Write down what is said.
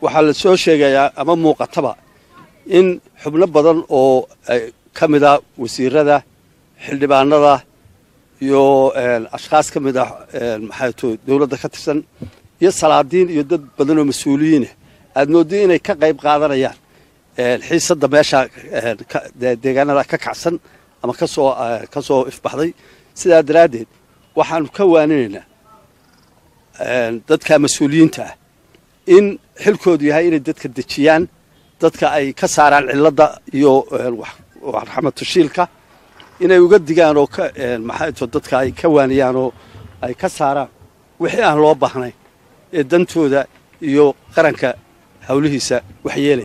waxaa la soo sheegayaa ama muuqataba in xubno badan oo ka mid a wasiirada xildhibaanada iyo ashkhaas ka mid ah maxay to dowladda ka tirsan iyo salaadiin iyo dad badan oo mas-uuliyiinah aad mooddo inay ka qayb qaadanayaan xiisadda meesha deegaanada ka kacsan ama kasoo ka soo ifbaxday sidaa daraaddeed waxaanu ka waaninaynaa dadka mas-uuliyiinta ah in xilkoodu yahay inay dadka dejiyaan dadka ay ka saaraan cilladda iyo raxmatushiilka inay uga digaan oo maxayto dadka ay ka waaniyaan oo ay ka saaraan wixii aan loo baahnayn ee dantooda iyo qaranka hawlihiisa waxyeelaya